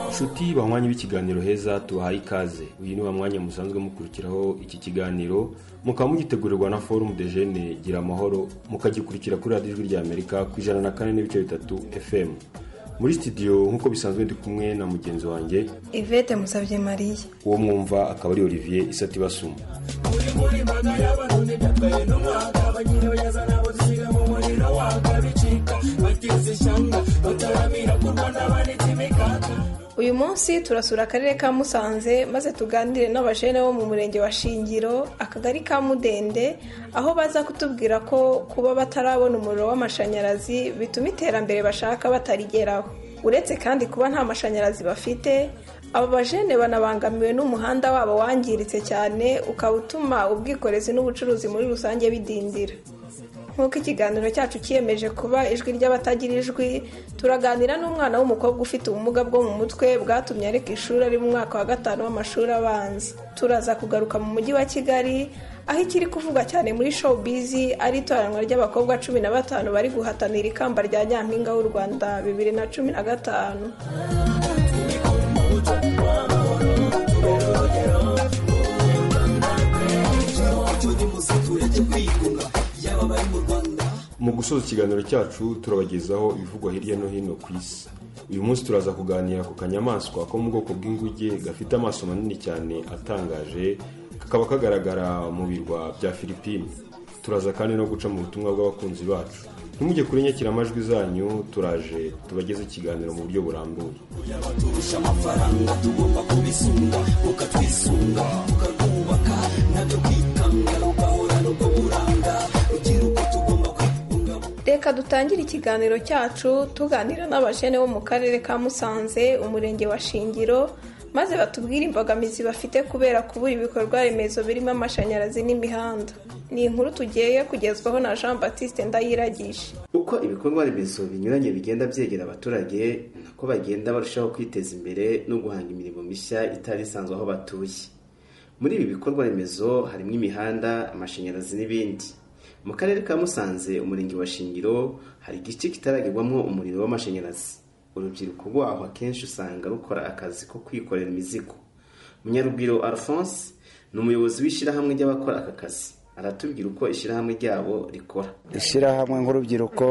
nshuti bahwanye b'ikiganiro heza tubahaye ikaze uyu ni wa mwanya musanzwe mukurikiraho iki kiganiro mukaba mugitegurirwa na forumu de jene gira amahoro mukagikurikira kuri radiyo ijwi rya amerika ku ijana na kane n'ibice bitatu fm muri studio nk'uko bisanzwe ndi kumwe na mugenzi wanjye Yvette musabye mariya uwo mwumva akaba ari olivier isatibasuma uyu munsi turasura akarere ka musanze maze tuganire n'abajene bo mu murenge wa shingiro akagari ka mudende aho baza kutubwira ko kuba batarabona umuriro w'amashanyarazi bituma iterambere bashaka batarigeraho uretse kandi kuba nta mashanyarazi bafite aba bajene banabangamiwe n'umuhanda wabo wangiritse cyane ukaba utuma ubwikorezi n'ubucuruzi muri rusange bidindira nk'uko ikiganiro cyacu cyiyemeje kuba ijwi ry'abatagira ijwi turaganira n'umwana w'umukobwa ufite ubumuga bwo mu mutwe bwatumye areka ishuri ari mu mwaka wa gatanu w'amashuri abanza turaza kugaruka mu mujyi wa kigali aho ikiri kuvugwa cyane muri showbizi ari itoranwa ry'abakobwa cumi na batanu bari guhatanira ikamba rya nyampinga w'u rwanda bibiri na cumi na gatanu mu gusoza ikiganiro cyacu turabagezaho ibivugwa hirya no hino ku isi uyu munsi turaza kuganira ku kanyamaswa ko mu bwoko bw'inguge gafite amaso manini cyane atangaje kakaba kagaragara mu birwa bya filipine turaza kandi no guca mu butumwa bw'abakunzi bacu ntimujye kuri nyakiramajwi zanyu turaje tubageze ikiganiro mu buryo burambuye reka dutangire ikiganiro cyacu tuganira n'abajene bo mu karere ka musanze umurenge wa shingiro maze batubwire imbogamizi bafite kubera kubura ibikorwa remezo birimo amashanyarazi n'imihanda ni inkuru tugiye kugezwaho na jean batiste ndayiragije uko ibikorwa remezo binyuranye bigenda byegera abaturage nako bagenda barushaho kwiteza imbere no guhanga imirimo mishya itari isanzwe aho batuye muri ibi bikorwa remezo harimo imihanda amashanyarazi n'ibindi mu karere ka musanze umurenge wa shingiro hari igice kitaragirwamo umuriro w'amashanyarazi urubyiruko rwaho akenshi usanga rukora akazi ko kwikorera imizigo munyarugwiro alphonse ni umuyobozi w'ishyirahamwe ry'abakora aka kazi aratubwira uko ishyirahamwe ryabo rikora ishyirahamwe nk'urubyiruko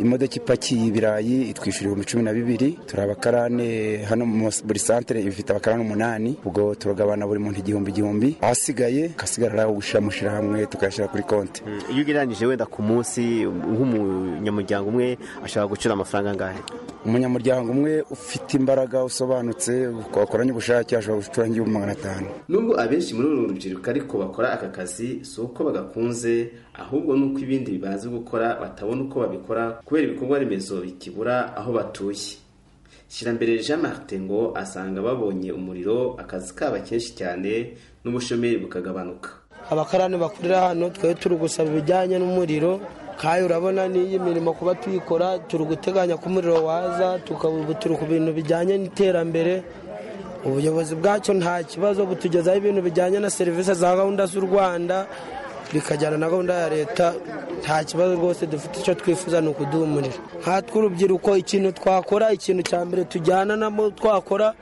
imodoka ipakiye ibirayi itwishyura ibihumbi cumi na bibiri turi abakarane hano buri santere ifite abakarane umunani ubwo turagabana buri muntu igihumbi igihumbi ahasigaye agasigara ari aho gushyira mu ishyirahamwe tukayashyira kuri konti iyo ugereranyije wenda ku munsi nk'umunyamuryango umwe ashobora gucura amafaranga angahe umunyamuryango umwe ufite imbaraga usobanutse wakoranye ubushake ashobora gucura nk'ibihumbi magana atanu nubwo abenshi muri uru rubyiruko ariko bakora aka kazi si uko bagakunze ahubwo ni uko ibindi bazi gukora batabona uko babikora kubera ibikorwa remezo bikibura aho batuye shyirambere jean martin ngo asanga babonye umuriro akazi kaba kenshi cyane n'ubushomeri bukagabanuka abakarani bakorera hano twari turi gusaba ibijyanye n'umuriro kandi urabona n'iyi mirimo kuba tuyikora turi guteganya ko umuriro waza turi ku bintu bijyanye n'iterambere ubuyobozi bwacyo nta kibazo butugezaho ibintu bijyanye na serivisi za gahunda z'u rwanda bikajyana na gahunda ya leta nta kibazo rwose dufite icyo twifuza ni ukuduha umuriro nkatwe urubyiruko ikintu twakora ikintu cya mbere tujyana namo twakora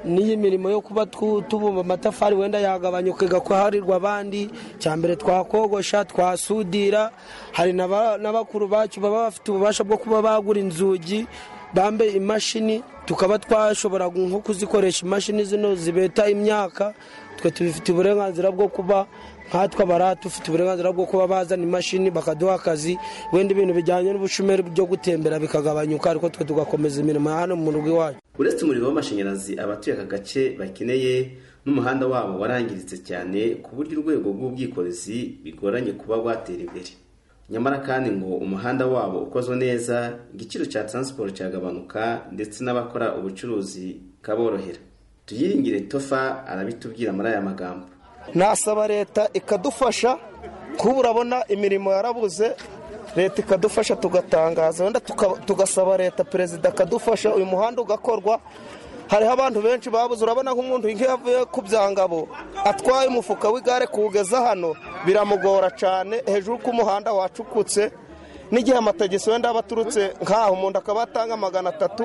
n'iyi mirimo yo kuba tubumba amatafari wenda yagabanyuka igakorerwa abandi cya mbere twakogosha twasudira hari na bakuru bacu baba bafite ububasha bwo kuba bagura inzugi bambe imashini tukaba twashobora nko kuzikoresha imashini zino zibeta imyaka twe tubifite uburenganzira bwo kuba nkatwe abara dufite uburenganzira bwo kuba bazana imashini bakaduha akazi wenda ibintu bijyanye n'ubushomeri byo gutembera bikagabanyuka ariko twe tugakomeza imirimo ya hano mu rugo iwacu uretse umuriro w'amashanyarazi abatuye aka gace bakeneye n'umuhanda wabo warangiritse cyane ku buryo urwego rw'ubwikorezi bigoranye kuba rwatera imbere nyamara kandi ngo umuhanda wabo ukozwe neza igiciro cya taransiporo cyagabanuka ndetse n'abakora ubucuruzi kaborohera tuyiringire tofa arabitubwira muri aya magambo nasaba leta ikadufasha kuba urabona imirimo yarabuze leta ikadufasha tugatangaza wenda tugasaba leta perezida akadufasha uyu muhanda ugakorwa hariho abantu benshi babuze urabona nk'umuntu nk'iyo avuye ku byangabo atwaye umufuka w'igare kuwugeza hano biramugora cyane hejuru ko umuhanda wacukutse n'igihe amatagisi wenda aba aturutse nk'aho umuntu akaba atanga magana atatu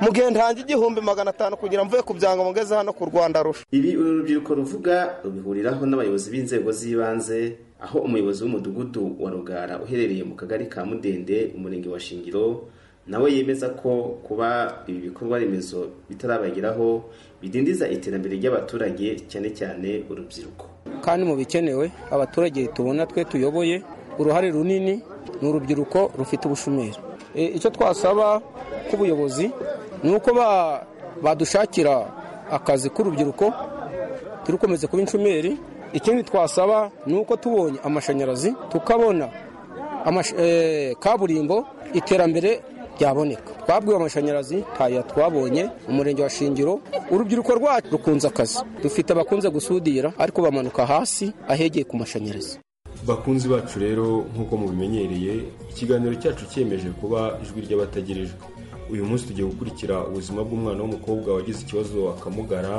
mu gihe ntange igihumbi magana atanu kugira mvuye ku byanga mugeze hano ku rwanda rusha ibi uru rubyiruko ruvuga rubihuriraho n'abayobozi b'inzego z'ibanze aho umuyobozi w'umudugudu wa rugara uherereye mu kagari ka mudende umurenge wa shingiro nawe yemeza ko kuba ibi bikorwa remezo bitarabageraho bidindiza iterambere ry'abaturage cyane cyane urubyiruko kandi mu bikenewe abaturage tubona twe tuyoboye uruhare runini ni urubyiruko rufite ubushomeri icyo twasaba k'ubuyobozi ni uko badushakira akazi k'urubyiruko turukomeze kuba inshomeri ikindi twasaba ni uko tubonye amashanyarazi tukabona kaburimbo iterambere ryaboneka twabwiwe amashanyarazi ntayo twabonye umurenge wa shingiro urubyiruko rwacu rukunze akazi dufite abakunze gusudira ariko bamanuka hasi ahegeye ku mashanyarazi bakunzi bacu rero nk'uko mubimenyereye ikiganiro cyacu cyemeje kuba ijwi ry'abatagerejwe uyu munsi tugiye gukurikira ubuzima bw'umwana w'umukobwa wagize ikibazo akamugara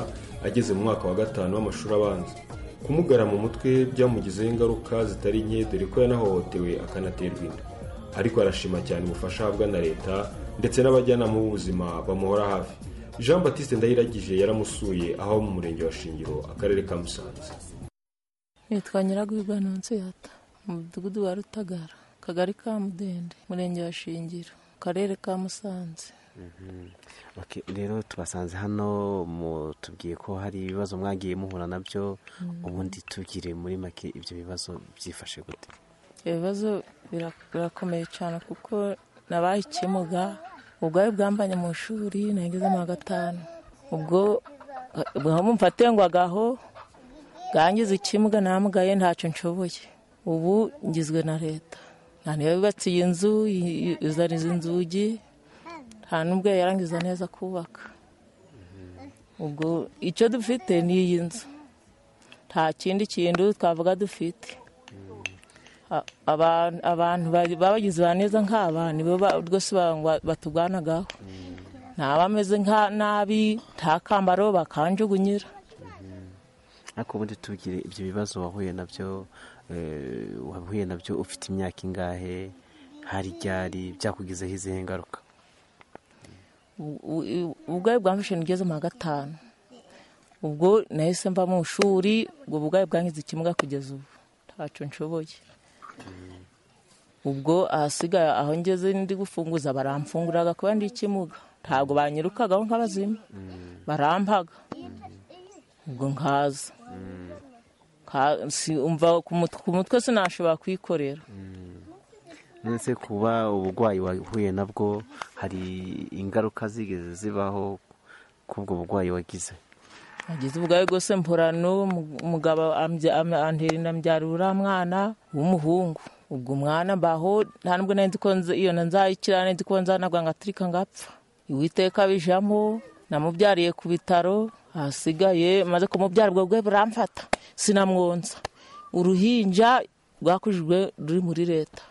ageze mu mwaka wa gatanu w'amashuri abanza kumugara mu mutwe byamugizeho ingaruka zitari nke dore ko yanahohotewe akanaterwa inda ariko arashima cyane ubufasha ahabwa na leta ndetse n'abajyanama b'ubuzima bamuhora hafi jean batiste ndahiragije yaramusuye aho mu murenge wa shingiro akarere ka musanze nitwa nyiragwibwa yata mu mudugudu wa rutagara akagari ka mudende murenge wa shingiro akarere ka musanze rero tubasanze hano tubwiye ko hari ibibazo mwagiye muhura nabyo ubundi tugire muri make ibyo bibazo byifashe gute ibibazo birakomeye cyane kuko nabaye ikimuga ubwayo bwambanye mu ishuri nageze mu wa gatanu ubwo mfatengwagaho bwangiza ikimuga namugaye ntacyo nshoboye ubu ngizwe na leta nta niyo yubatse iyi nzu izaniza inzugi nta n'ubwo yarangiza neza kubaka ubwo icyo dufite ni iyi nzu nta kindi kintu twavuga dufite abantu babagize ba neza nk'aba nibo rwose batugwanagaho ntabameze nka nabi nta kambaro bakanjugunyira ariko ubundi tubwire ibyo bibazo wahuye nabyo wahuye nabyo ufite imyaka ingahe hari ryari byakugizeho izihe ngaruka ubwayo bwa mushini ugeze mu wa gatanu ubwo nahise mva mu ishuri ubwo ubwayo bwangiza ikimuga kugeza ubu ntacyo nshoboye ubwo ahasigaye aho ngeze ndi gufunguza baramfunguraga kuba ndi ikimuga ntabwo banyirukagaho nk'abazima barampaga ubwo nkaza ku mutwe sinashobora kuyikorera ndetse kuba uburwayi wahuye nabwo hari ingaruka zigeze zibaho k'ubwo burwayi wagize ageze ubwayo bwose mporano umugabo antera inda mbyara uriya mwana w'umuhungu ubwo umwana mbaho nta nubwo nzi ko iyo nzayikira nzi ko nzanagwa ngaturika ngapfa iwiteka bijamo namubyariye ku bitaro ahasigaye maze kumubyara ubwo bwe buramfata sinamwonsa uruhinja rwakujijwe ruri muri leta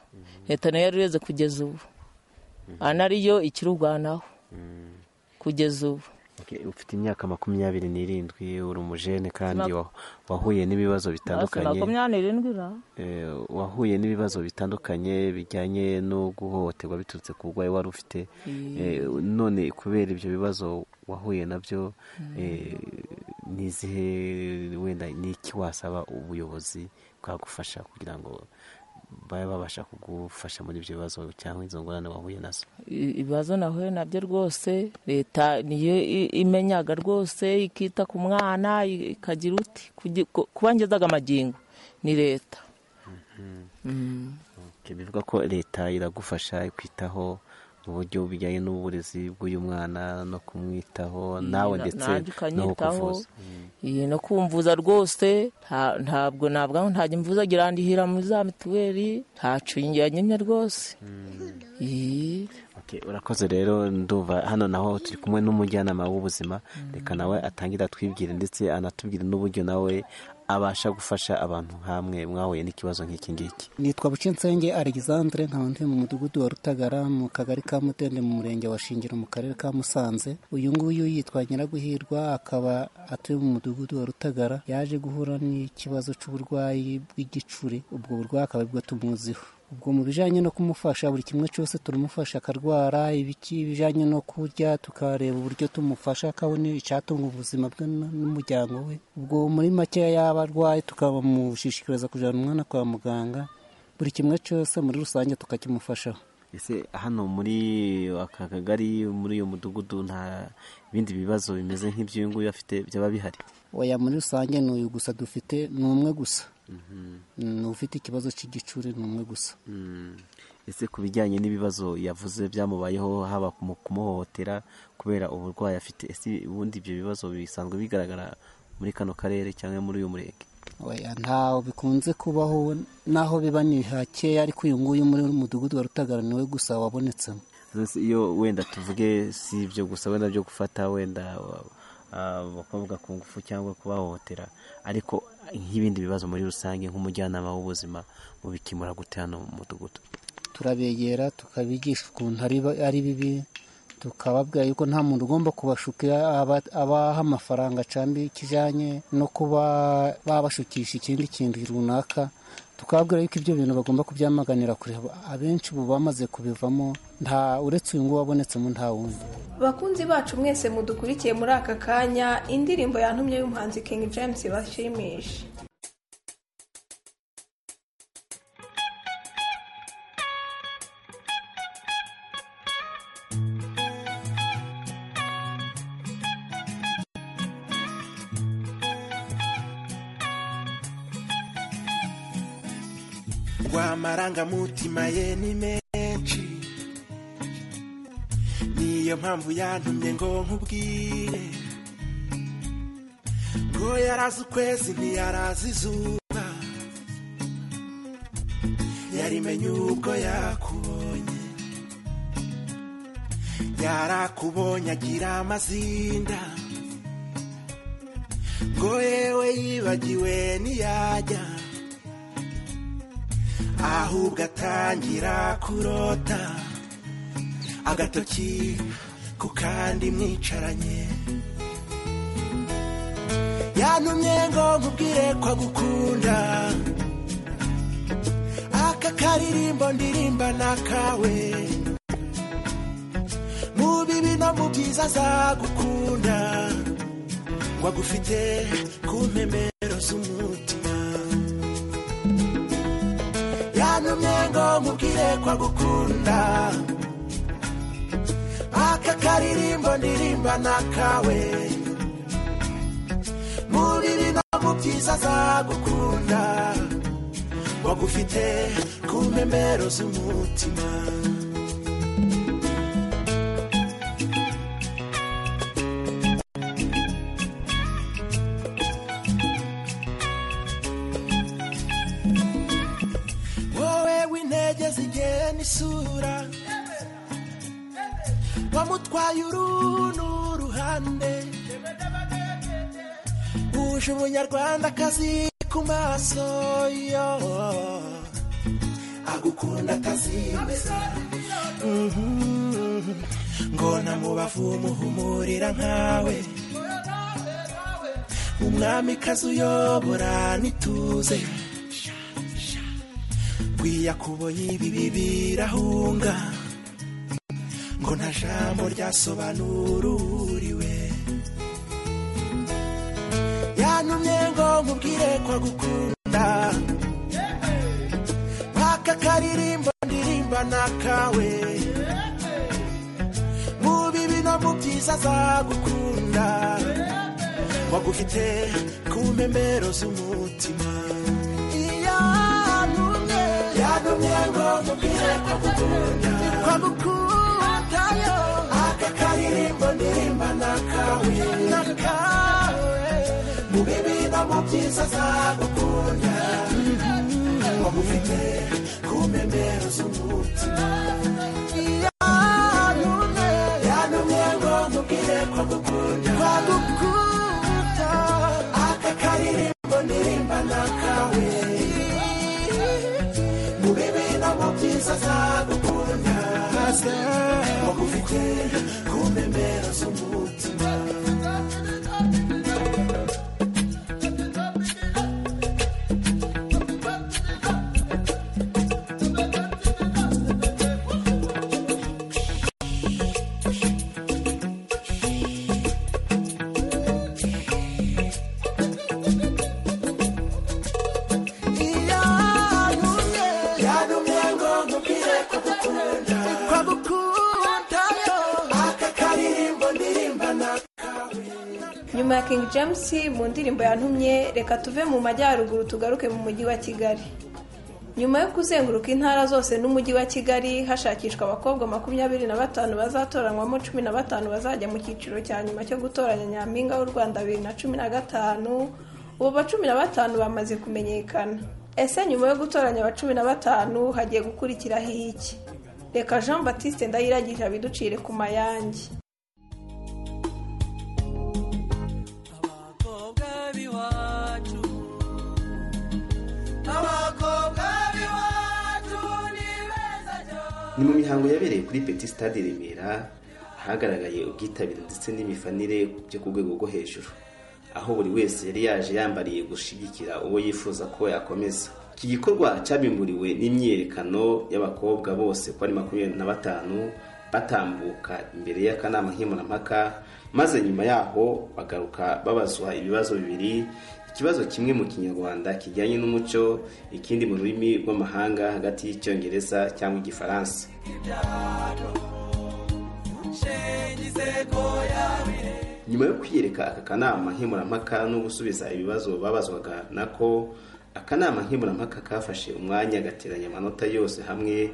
leta nayo yarureze kugeza ubu anariyo ikirurwanaho kugeza ubu ufite imyaka makumyabiri n'irindwi uri umujene kandi wahuye n'ibibazo bitandukanye wahuye n'ibibazo bitandukanye bijyanye no guhohoterwa biturutse ku burwayi wari ufite none kubera ibyo bibazo wahuye nabyo n'izihe wenda n'iki wasaba ubuyobozi bwagufasha kugira ngo babe babasha kugufasha muri ibyo bibazo cyangwa izo ngorane wahuye nazo ibibazo nahuye nabyo rwose leta niyo imenyaga rwose ikita ku mwana ikagira uti kuba ngezaga amagingo ni leta bivuga ko leta iragufasha kwitaho mu buryo bujyanye n'uburezi bw'uyu mwana no kumwitaho nawe ndetse no kuvuza no kumvuza rwose ntabwo ntabwo ntajya imvuza girandihira muri za mituweli ntacyo nyine rwose urakoze rero ndumva hano naho turi kumwe n'umujyanama w'ubuzima reka nawe atangira twibwire ndetse anatubwire n'uburyo nawe abasha gufasha abantu hamwe mwahuye n'ikibazo nk'iki ngiki nitwa bucinsenge alexandre nkaba ndi mu mudugudu wa rutagara mu kagari ka mutende mu murenge wa shingiro mu karere ka musanze uyu nguyu yitwa nyiraguhirwa akaba atuye mu mudugudu wa rutagara yaje guhura n'ikibazo cy'uburwayi bw'igicuri ubwo burwayi akaba aribwo tumuziho ubwo mu bijyanye no kumufasha buri kimwe cyose turamufasha akarwara ibiki bijyanye no kurya tukareba uburyo tumufasha akabona icyatunga ubuzima bwe n'umuryango we ubwo muri makeya yaba arwaye tukamushishikariza kujyana umwana kwa muganga buri kimwe cyose muri rusange tukakimufashaho ese hano muri aka kagari muri uyu mudugudu nta bindi bibazo bimeze nk'iby'uyu nguyu afite byaba bihari oya muri rusange ni uyu gusa dufite ni umwe gusa ni ufite ikibazo cy'igicuri ni umwe gusa ese ku bijyanye n'ibibazo yavuze byamubayeho haba mu kumuhohotera kubera uburwayi afite ese ubundi ibyo bibazo bisanzwe bigaragara muri kano karere cyangwa muri uyu murenge ntaho bikunze kubaho naho biba ni hakeya ariko uyu nguyu muri mudugudu wa rutagara niwe gusa wabonetsemo iyo wenda tuvuge si ibyo gusa wenda byo gufata wenda abakobwa ku ngufu cyangwa kubahohotera ariko nk'ibindi bibazo muri rusange nk'umujyanama w'ubuzima mubikemura gute hano mu mudugudu turabegera tukabigisha ukuntu ari bibi tukababwira yuko nta muntu ugomba kubashukira abaha amafaranga cyangwa ikijyanye no kuba babashukisha ikindi kintu runaka tukababwira yuko ibyo bintu bagomba kubyamaganira kure abenshi ubu bamaze kubivamo nta uretse uyu nguyu wabonetsemo nta wundi bakunzi bacu mwese mudukurikiye muri aka kanya indirimbo yantumye y'umuhanzi King James bashimisha amarangamutima ye ni menshi niyo mpamvu yantumye ngo nkubwire ngo yarazi ukwezi ntiyarazi izuba yarimenye ubwo yakubonye yarakubonye agira amazinda ngo yewe yibagiwe ntiyajya ahubwo atangira kurota agatoki ku kandi mwicaranye yantumye ngo nkubwire ko agukunda aka karirimbo ndirimba n'akawe mu bibi no mu byiza azagukunda ngo agufite ku mpemero z'umutima yantumye ngo nkubwire ko agukunda aka karirimbo ndirimba n'akawe mu bibi no mu byiza azagukunda wagufite ku mpembero z'umutima isura wamutwaye uru ni uruhande wuje umunyarwandakazi ku maso yo agukunda atazimeza ngo namubavu umuhumurira nkawe umwamikazi uyobora n'ituze kubonye ibi birahunga ngo nta jambo ryasobanura uwuriwe yantumye ngo nkubwire ko agukunda aka karirimbo ndirimba n'akawe mu bibi no mu byiza azagukunda wagufite ku mpembero z'umutima myango mubwire ko gukunda ko gukunda yo aka karirimbo ndirimba nakawe nakawe mu bibi no mu byiza azagukunda wamufite ku mpembero z'umutima yanumye yanumye ngo mubwire ko gukunda ko gukunda aka karirimbo ndirimba nakawe byiza azagukunda wagufite ku mpembero z'umutima nyuma ya King James mu ndirimbo yantumye reka tuve mu majyaruguru tugaruke mu mujyi wa kigali nyuma yo kuzenguruka intara zose n'umujyi wa kigali hashakishwa abakobwa makumyabiri na batanu bazatoranywamo cumi na batanu bazajya mu cyiciro cya nyuma cyo gutoranya nyampinga w'u rwanda bibiri na cumi na gatanu ubu ba cumi na batanu bamaze kumenyekana ese nyuma yo gutoranya aba cumi na batanu hagiye gukurikiraho iki reka jean batiste ndayiragisha biducire ku mayange ni mu mihango yabereye kuri peti stade i remera ahagaragaye ubwitabire ndetse n'imifanire byo ku rwego rwo hejuru aho buri wese yari yaje yambariye gushyigikira uwo yifuza ko yakomeza iki gikorwa cyabimburiwe n'imyiyerekano y'abakobwa bose ko ari makumyabiri na batanu batambuka imbere y'akanama nkemurampaka maze nyuma yaho bagaruka babazwa ibibazo bibiri ikibazo kimwe mu kinyarwanda kijyanye n'umuco ikindi mu rurimi rw'amahanga hagati y'icyongereza cyangwa igifaransa nyuma yo kwiyereka aka kanama nkemurampaka no gusubiza ibibazo babazwaga nako akanama nkemurampaka kafashe umwanya gateranya amanota yose hamwe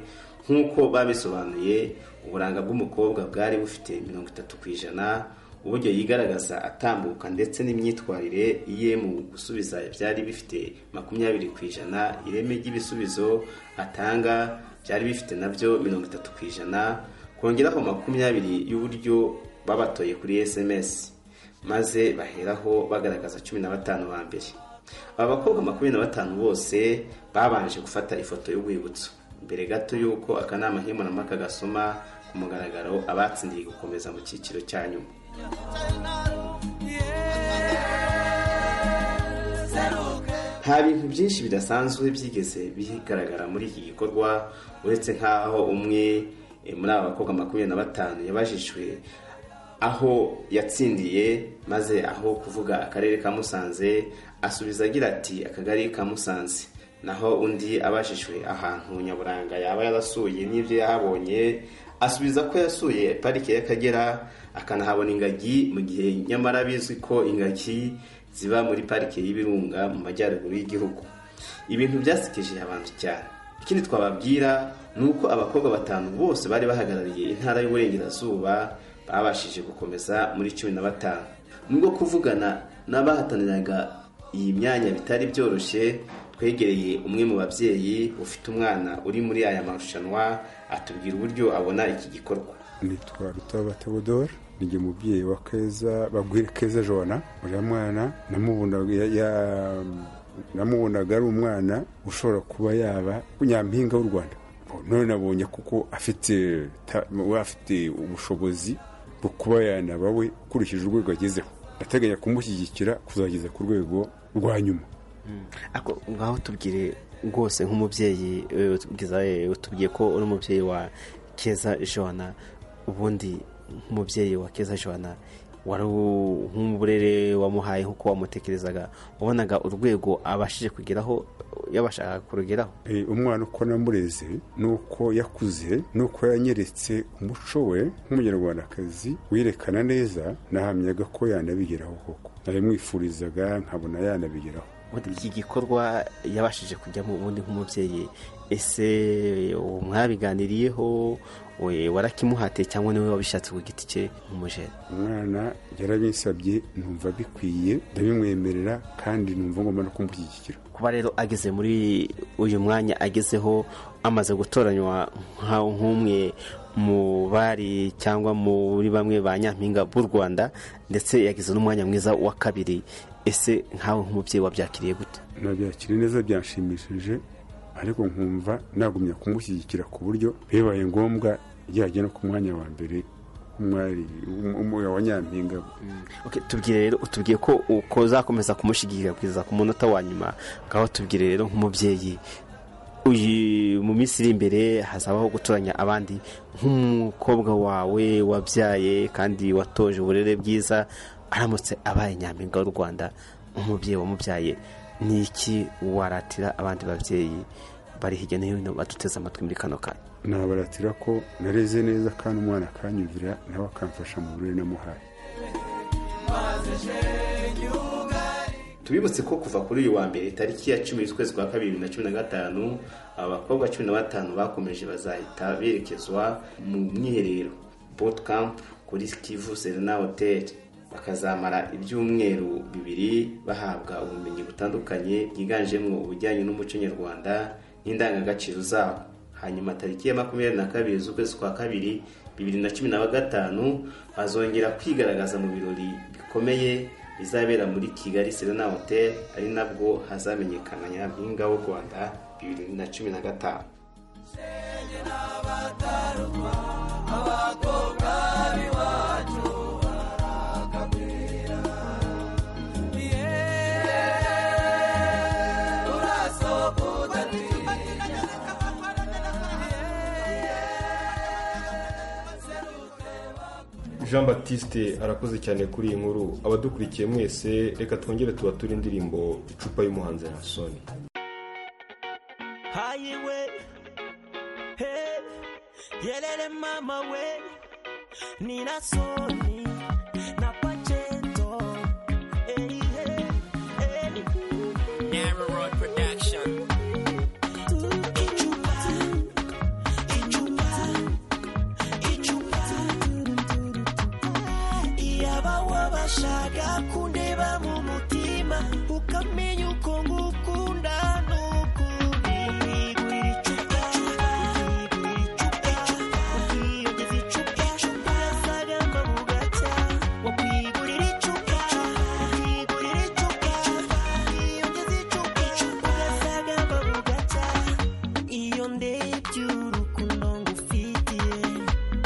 nk'uko babisobanuye uburanga bw'umukobwa bwari bufite mirongo itatu ku ijana uburyo yigaragaza atambuka ndetse n'imyitwarire ye mu gusubiza byari bifite makumyabiri ku ijana ireme ry'ibisubizo atanga byari bifite nabyo mirongo itatu ku ijana kongeraho makumyabiri y'uburyo babatoye kuri sms maze baheraho bagaragaza cumi na batanu ba mbere aba bakobwa makumyabiri na batanu bose babanje gufata ifoto y'urwibutso mbere gato y'uko akanama nkemurampaka gasoma ku mugaragaro abatsindiye gukomeza mu cyiciro cya nyuma nta bintu byinshi bidasanzwe byigeze bigaragara muri iki gikorwa uretse nk'aho umwe muri aba bakobwa makumyabiri na batanu yabajijwe aho yatsindiye maze aho kuvuga akarere ka musanze asubiza agira ati akagari ka musanze naho undi abajijwe ahantu nyaburanga yaba yarasuye n'ibyo yahabonye asubiza ko yasuye parike y'akagera akanahabona ingagi mu gihe nyamara bizwi ko ingagi ziba muri parike y'ibirunga mu majyaruguru y'igihugu ibintu byasekeje abantu cyane ikindi twababwira ni uko abakobwa batanu bose bari bahagarariye intara y'uburengerazuba babashije gukomeza muri cumi na batanu nubwo kuvugana n'abahataniraga iyi myanya bitari byoroshye twegereye umwe mu babyeyi ufite umwana uri muri aya marushanwa atubwira uburyo abona iki gikorwa nitwa rutoba teodoro ni umubyeyi wa keza bagwire keza jona uriya mwana namubonaga ari umwana ushobora kuba yaba nyampinga w'u rwanda none nabonye kuko afite afite ubushobozi bwo kuba yanaba we ukurikije urwego agezeho ndateganya kumushyigikira kuzageza ku rwego rwa nyuma ngaho tubwire rwose nk'umubyeyi utubwiye ko uri umubyeyi wa keza jona ubundi nk'umubyeyi wa keza jona wari nk'uburere wamuhaye nk'uko wamutekerezaga wabonaga urwego abashije kugeraho yabashaka kurugeraho umwana uko namureze ni uko yakuze ni uko yanyeretse umuco we nk'umunyarwandakazi wirekana neza nahamyaga ko yanabigeraho koko narimwifurizaga nkabona yanabigeraho iki gikorwa yabashije kujyamo ubundi nk'umubyeyi ese mwabiganiriyeho warakimuhatiye cyangwa niwe wabishatse ku giti cye nk'umujeri umwana yarabinsabye numva bikwiye ndabimwemerera kandi numva ngomba no kumushyigikira kuba rero ageze muri uyu mwanya agezeho amaze gutoranywa nk'umwe mu bari cyangwa muri bamwe ba nyampinga b'u rwanda ndetse yagize n'umwanya mwiza wa kabiri ese nkawe nk'umubyeyi wabyakiriye gute nabyakiriye neza byanshimishije ariko nkumva nagumya kumushyigikira ku buryo bibaye ngombwa yajya no ku mwanya wa mbere wa nyampinga tubwire rero utubwiye ko uko uzakomeza kumushyigikira kugeza ku munota wa nyuma ngaho tubwire rero nk'umubyeyi mu minsi iri imbere hazabaho gutoranya abandi nk'umukobwa wawe wabyaye kandi watoje uburere bwiza aramutse abaye nyampinga w'u rwanda nk'umubyeyi wamubyaye ni iki waratira abandi babyeyi bari hirya no hino baduteze amatwi muri kano kanya nabaratira ko nareze neza kandi umwana akanyumvira nawe akamfasha mu burere namuhaye tubibutse ko kuva kuri uyu wa mbere tariki ya cumi z'ukwezi kwa kabiri bibiri na cumi na gatanu abakobwa cumi na batanu bakomeje bazahita berekezwa mu mwiherero boot camp kuri kivu serena hotel bakazamara ibyumweru bibiri bahabwa ubumenyi butandukanye bwiganjemo ubujyanye n'umuco nyarwanda n'indangagaciro zabo hanyuma tariki ya makumyabiri na kabiri z'ukwezi kwa kabiri bibiri na cumi na gatanu bazongera kwigaragaza mu birori bikomeye bizabera muri kigali serena hotel ari nabwo hazamenyekana nyampinga w'u rwanda bibiri na cumi na gatanu jean batiste arakoze cyane kuri iyi nkuru abadukurikiye mwese reka twongere tubature indirimbo icupa y'umuhanzi rasoni hayi we he yelele mama we ni rasoni na pacento hey, hey, hey. Narrow Production wabashaga kundeba mu mutima ukamenya uko ngukunda n'ukundi iyo ndebye urukundo ngufitiye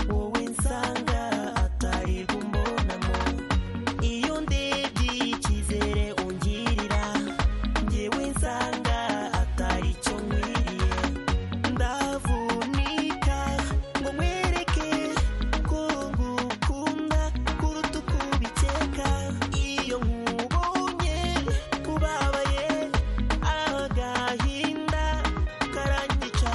wowe nsanga atarirwa umbonamo iyo ndebye icyizere ungirira ngewe nsanga atari cyo nkwiriye ndavunika ngo nkwereke ko ngukunda kuruta uko ubikeka iyo nkubonye ubabaye agahinda karangica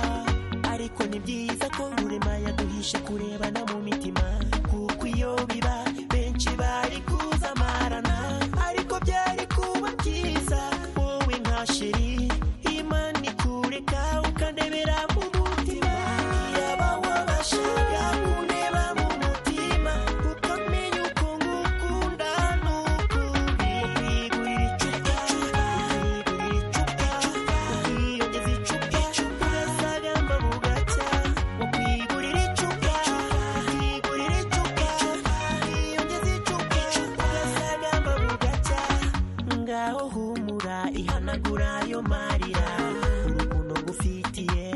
ariko ni byiza ko ngurema yaduhishe kurebana mu mitima kuko iyo biba benshi bari kuzamarana ariko byari kuba byiza wowe nka sheri imana ikureka ukandebera mu mutima yaba wabashaga kundeba mu mutima ukamenya uko ngukunda n'ukundi igurira icupa igurira icupa ukiyongeza icupa icupa urasaga mba bugacya ukwigurira icupa ukigurira icupa ukiyongeza icupa icupa urasaga mba bugacya ngaho humura ihanagura ayo marira urukundo ngufitiye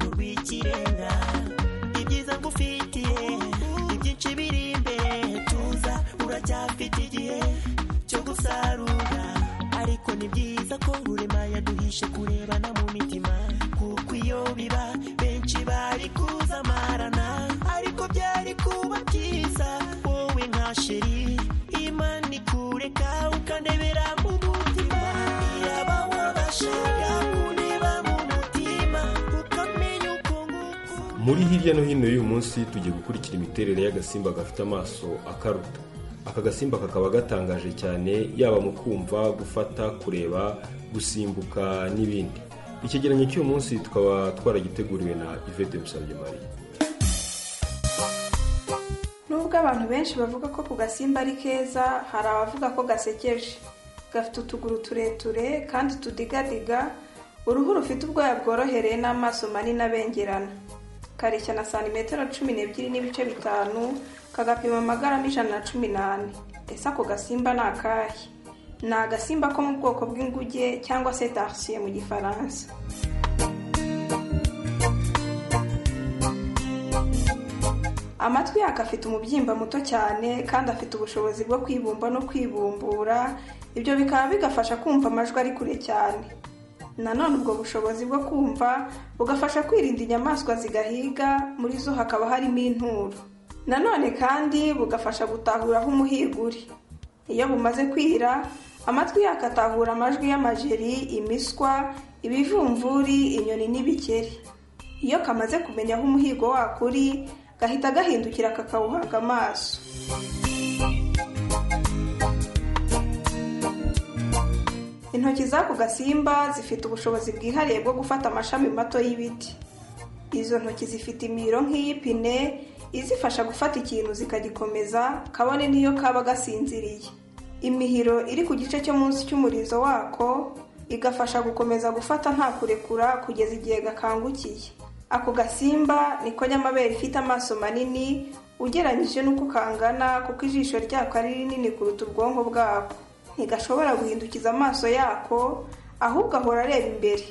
nturwikirenga ibyiza ngufitiye ibyinshi biri imbere tuza uracyafite igihe cyo gusarura ariko ni byiza ko ngurema yaduhishe kurebana mu mitima kuko iyo biba benshi bari kuzamarana ariko byari kuba byiza wowe nka sheri imana ikureka ukandebera mu mutima yaba wabashaga kundeba mu mutima ukamenya uko muri hirya no hino y'uyu munsi tugiye gukurikira imiterere y'agasimba gafite amaso akaruta aka gasimba kakaba gatangaje cyane yaba mu kumva gufata kureba gusimbuka n'ibindi icyegeranyo cy'uyu munsi tukaba twaragiteguriwe na ivete musabye marie nubwo abantu benshi bavuga ko ku gasimba ari keza hari abavuga ko gasekeje gafite utuguru tureture kandi tudigadiga uruhu rufite ubwoya bworohereye n'amaso manini abengerana kareshya na santimetero cumi n'ebyiri n'ibice bitanu kagapima amagarama ijana na cumi n'ane ese ako gasimba ni akahe ni agasimba ko mu bwoko bw'inguge cyangwa se tarsiye mu gifaransa amatwi yako afite umubyimba muto cyane kandi afite ubushobozi bwo kwibumba no kwibumbura ibyo bikaba bigafasha kumva amajwi ari kure cyane nanone ubwo bushobozi bwo kumva bugafasha kwirinda inyamaswa zigahiga muri zo hakaba harimo inturo nanone kandi bugafasha gutahura aho umuhigo uri iyo bumaze kwira amatwi yako atahura amajwi y'amajeri imiswa ibivumvuri inyoni n'ibikeri iyo kamaze kumenya aho umuhigo wako uri gahita gahindukira kakawuhaga amaso intoki z'ako gasimba zifite ubushobozi bwihariye bwo gufata amashami mato y'ibiti izo ntoki zifite imiro nk'iy'ipine izifasha gufata ikintu zikagikomeza kabone n'iyo kaba gasinziriye imihiro iri ku gice cyo munsi cy'umurizo wako igafasha gukomeza gufata nta kurekura kugeza igihe gakangukiye ako gasimba niko nyamabere ifite amaso manini ugereranyije n'uko kangana kuko ijisho ryako ari rinini kuruta ubwonko bwako ntigashobora guhindukiza amaso yako ahubwo ahora areba imbere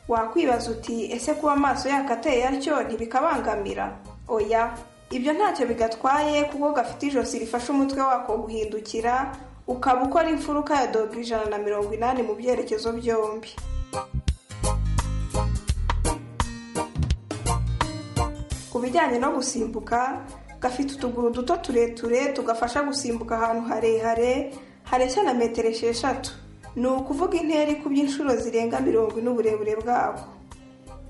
wakwibaza uti ese kuba amaso yako ateye atyo ntibikabangamira oya ibyo ntacyo bigatwaye kuko gafite ijosi rifasha umutwe wako guhindukira ukaba ukora imfuruka ya dogo ijana na mirongo inani mu byerekezo byombi ku bijyanye no gusimbuka gafite utuguru duto tureture tugafasha gusimbuka ahantu harehare hareshya na metero esheshatu ni ukuvuga intera ikubye inshuro zirenga mirongo ine uburebure bwako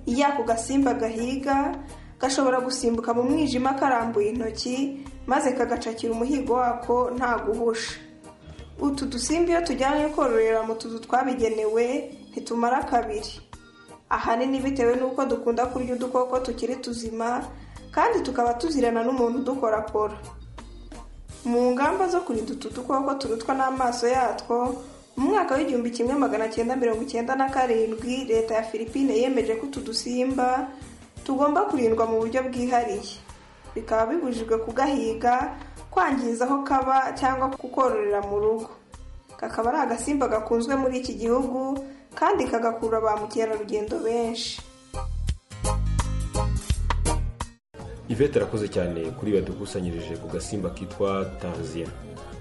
iyo ako gasimba gahiga gashobora gusimbuka mu mwijima karambuye intoki maze kagacakira umuhigo wako nta guhusha utu dusimba iyo tujyanye kororera mu tuzu twabigenewe ntitumara kabiri ahanini bitewe n'uko dukunda kurya udukoko tukiri tuzima kandi tukaba tuzirana n'umuntu udukorakora mu ngamba zo kurinda utu dukoko turutwa n'amaso yatwo mu mwaka w'igihumbi kimwe magana cyenda mirongo icyenda na karindwi leta ya filipine yemeje ko utu dusimba tugomba kurindwa mu buryo bwihariye bikaba bibujijwe kugahiga kwangiza aho kaba cyangwa kukororera mu rugo kakaba ari agasimba gakunzwe muri iki gihugu kandi kagakurura ba mukerarugendo benshi ivete arakoze cyane kuri badukusanyirije ku gasimba kitwa tanziya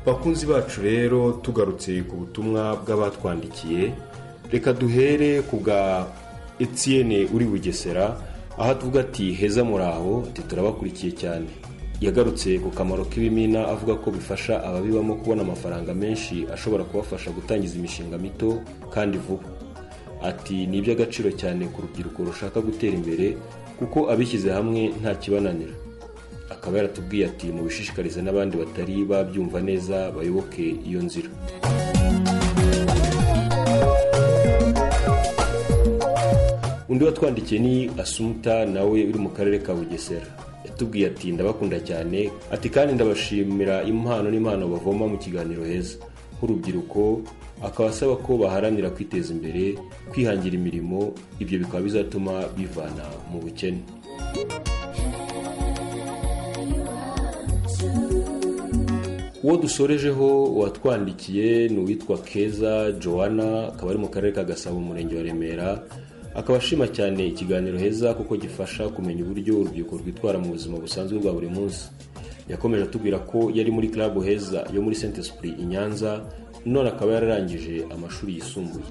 bakunzi bacu rero tugarutse ku butumwa bw'abatwandikiye reka duhere ku bwa etienne uri bugesera aho tuvuga ati heza muraho ati turabakurikiye cyane yagarutse ku kamaro k'ibimina avuga ko bifasha ababibamo kubona amafaranga menshi ashobora kubafasha gutangiza imishinga mito kandi vuba ati ni iby'agaciro cyane ku rubyiruko rushaka gutera imbere kuko abishyize hamwe nta kibananira akaba yaratubwiye ati mubishishikarize n'abandi batari babyumva neza bayoboke iyo nzira undi watwandikiye ni asumuta nawe uri mu karere ka bugesera yatubwiye ati ndabakunda cyane ati kandi ndabashimira impano n'impano bavoma mu kiganiro heza nk'urubyiruko akaba asaba ko baharanira kwiteza imbere kwihangira imirimo ibyo bikaba bizatuma bivana mu bukene uwo dusorejeho uwatwandikiye ni uwitwa keza joanna akaba ari mu karere ka gasabo umurenge wa remera akaba ashima cyane ikiganiro heza kuko gifasha kumenya uburyo urubyiruko rwitwara mu buzima busanzwe bwa buri munsi yakomeje atubwira ko yari muri club heza yo muri saint esprit i nyanza none akaba yararangije amashuri yisumbuye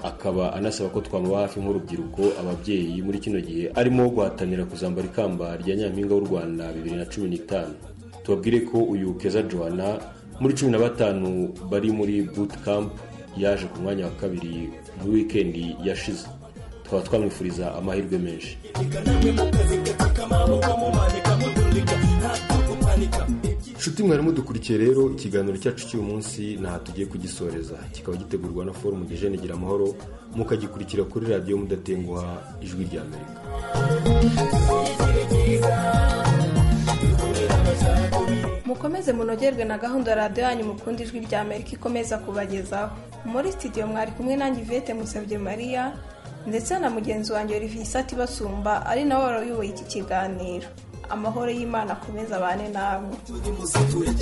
akaba anasaba ko twamuba hafi nk'urubyiruko ababyeyi muri kino gihe arimo guhatanira kuzambara ikamba rya nyampinga w'u rwanda bibiri na cumi n'itanu tubabwire ko uyu keza joana muri cumi na batanu bari muri boot camp yaje ku mwanya wa kabiri muri wikendi yashize tukaba twamwifuriza amahirwe menshi nshuti mwarimu dukurikiye rero ikiganiro cyacu cy'uyu munsi ntaho tugiye kugisoreza kikaba gitegurwa na forumu gejene gira amahoro mukagikurikira kuri radiyo mudatenguha ijwi rya amerika mukomeze munogerwe na gahunda ya radiyo yanyu mukunda ijwi rya amerika ikomeza kubagezaho muri sitidiyo mwari kumwe nanjye ivete musabye mariya ndetse na mugenzi wanjye rivisi atibasumba ari nawe waruyoboye iki kiganiro amahoro y'imana akomeza abane namwe